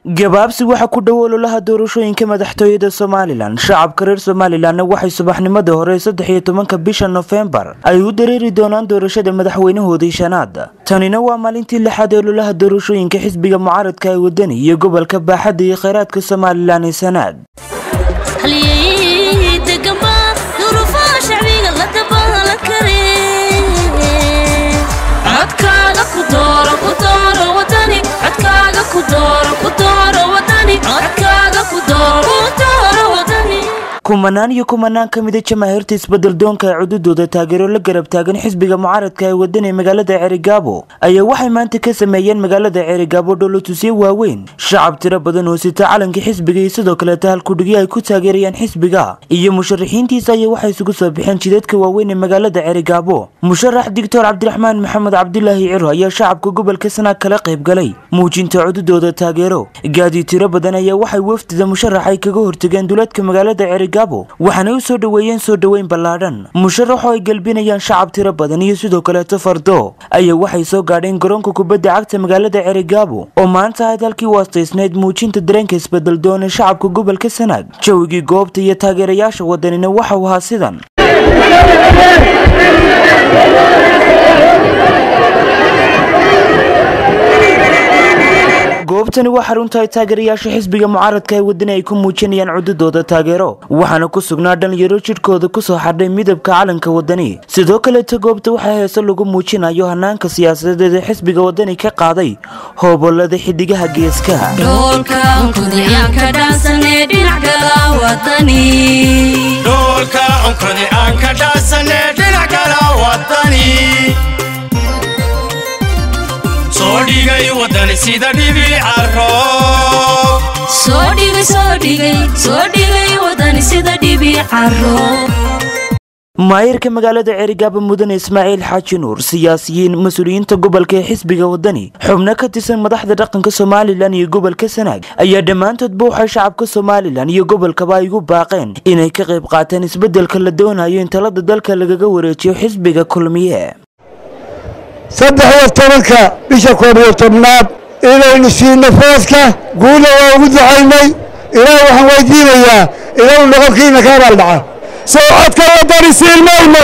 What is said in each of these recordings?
gabaabsi waxaa ku dhow ololaha doorashooyinka madaxtooyada somalilan shacabka reer somalilanna waxay subaxnimadii hore saddex iyo tobanka bisha nofembar ay u dareeri doonaan doorashada madaxweynahoodii shanaad tanina waa maalintii lixaad ee ololaha doorashooyinka xisbiga mucaaradka ee wadani iyo gobolka baaxadda iyo kheyraadka somalilan ee sanaad kumanaan iyo kumanaan ka mida jamaahiirta isbedel doonka ee cududooda taageero la garab taagan xisbiga mucaaradka ee wadan ee magaalada ceerigaabo ayaa waxay maanta ka sameeyeen magaalada ceerigaabo dholotusyo waaweyn shacab tiro badan oo sita calanka xisbiga iyo sidoo kaleeta halkudhigyo ay ku taageerayaan xisbiga iyo musharaxiintiisa ayaa waxay isugu soo bixeen jidadka waaweyn ee magaalada ceerigaabo musharax doctor cabdiraxmaan maxamed cabdulaahi ciro ayaa shacabka gobolka sanaag kala qayb galay muujinta cududooda taageero gaadi tiro badan ayaa waxay wafdida musharax ay kaga hortageen duleedka magaalada ceerigaabo waxaanay u soo dhoweeyeen soo dhoweyn ballaadhan musharaxoo ay gelbinayaan shacab tiro badan iyo sidoo kaleeto fardo ayaa waxay soo gaadheen garoonka kubadda cagta magaalada ceerigaabo oo maanta ahayd halkii waastaysnayd muujinta dareenka isbedel doon ee shacabka gobolka sanaag jawigii goobta iyo taageerayaasha wadanina waxau ahaa sidan goobtani waa xarunta ay taageerayaasha xisbiga mucaaradka ee wadani ay ku muujinayaan cududooda taageero waxaana ku sugnaa dhalinyaro jidhkooda kusoo xadhay midabka calanka wadani sidoo kaleeta goobta waxaa heese lagu muujinayo hanaanka siyaasadeed ee xisbiga wadani ka qaaday hoobolada xidigaha geeskaha maayirka magaalada ceerigaabo mudane ismaaciil xaaji nuur siyaasiyiin mas-uuliyiinta gobolka ee xisbiga wadani xubno ka tirsan madaxda dhaqanka somalilan iyo gobolka sanaag ayaa dhammaantoodba waxay shacabka somalilan iyo gobolkaba ay ugu baaqeen inay ka qayb qaataan isbeddelka la doonayo in talada dalka lagaga wareejiyo xisbiga kulmiye saddex iyo tobanka bisha koob iyo tobnaad inaynu siino fooska guulna waa ugu ducaynay ilaah waxaan weydiinayaa inuu noqonkiina ka abaaldhaca soo codka wadani siin mayno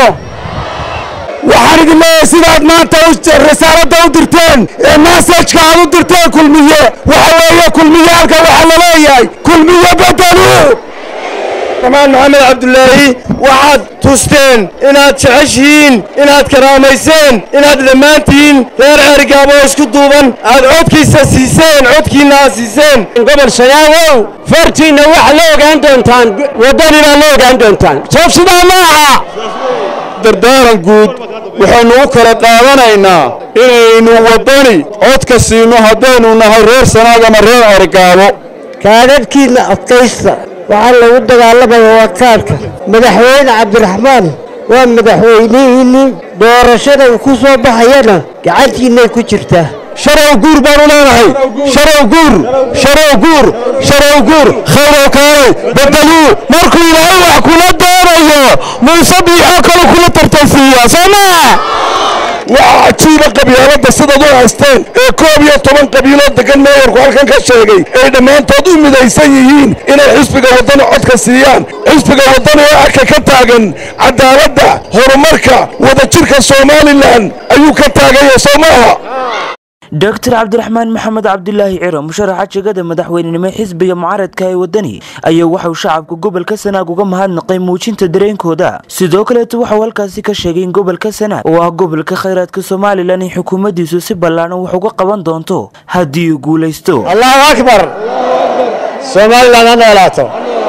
waxaan idin leeyahay sidaad maanta risaaladda u dirteen ee massajka aad u dirteen kulmiye waxa weeye kulmiye halka waxaa la leeyahay kulmiye bedelu amaan maxamed cabdulaahi waxaad tusteen inaad jeceshihiin inaad karaamayseen inaad dhammaantihiin reer ceerigaabo oo isku duuban aad codkiisa siiseen codkiinna aad siiseen gobol shayaagow fartiinna waxaa la ogaan doontaan waddanibaa la ogaan doontaan soob sidaa ma aha dardaaran guud waxaynu u kala qaadanaynaa inaynu waddani codka siino haddaynu nahay reer sanaag ama reer ceerigaabo kaadadhkiinna adkaysta waxaa lagu dagaalamaya waa kaarka madaxweyne cabdiraxmaan waa madaxweynihiinni doorashada uu ku soo baxayana gacantiinnay ku jirtaa sharow guur baanu leenahay sharow guur sharow guur sharow guur khayrow kaalay bedeluu markuu ilaahay wax kula doonayo muuse biixoo kale kula tartansiiyaa soo maa waa cajiiba qabyaaladda sidaad u haysteen ee koob iyo toban qabiiloo degan meeyarku halkan ka sheegay ay dhammaantood u midaysan yihiin inay xisbiga waddani codka siiyaan xisbiga waddani ee arka ka taagan cadaaladda horumarka wadajirka somalilan ayuu ka taagaya soo maaha doctor cabdiraxmaan maxamed cabdulaahi ciro musharaxa jegada madaxweynenimo xisbiga mucaaradka ee wadani ayaa waxauu shacabka gobolka sanaag uga mahadnaqay muujinta dareenkooda sidoo kaleeto waxauu halkaasi ka sheegay in gobolka sanaag oo ah gobolka khayraadka somalilan in xukuumaddiisu si ballaadhan wax uga qaban doonto haddii uu guulaysto allahu akbar somalilan ha noolaato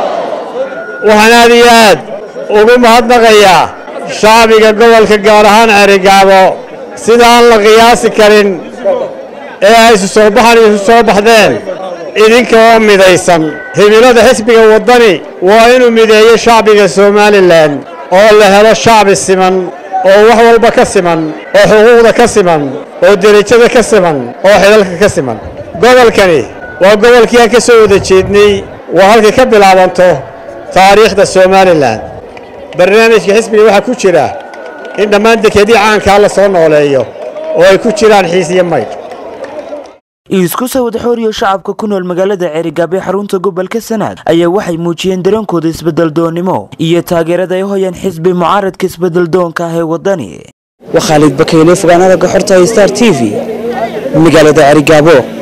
waxaan aad iyo aad ugu mahadnaqayaa shacbiga gobolka gaar ahaan ceerigaabo sida aan la qiyaasi karin ee ay isu soo baxan isu soo baxdeen idinka oo midaysan himilada xisbiga waddani waa inuu mideeyo shacbiga somalilan oo la helo shacbi siman oo wax walba ka siman oo xuquuqda ka siman oo derajada ka siman oo xidhalka ka siman gobolkani waa gobolkii aan ka soo wada jeednay waa halkay ka bilaabanto taariikhda somalilan barnaamijka xisbiga waxaa ku jira in dhammaan dekedii caankaa la soo nooleeyo oo ay ku jiraan xiis iyo maydh isku sawad xooriyo shacabka ku nool magaalada ceerigaabo ee xarunta gobolka sanaag ayaa waxay muujiyeen dareenkooda isbedeldoonnimo iyo taageerada ay hoyaan xisbi mucaaradka isbedeldoonka ah ee wadani waa khaalid bakayle fogaanada gaxorta star t v magaalada ceerigaabo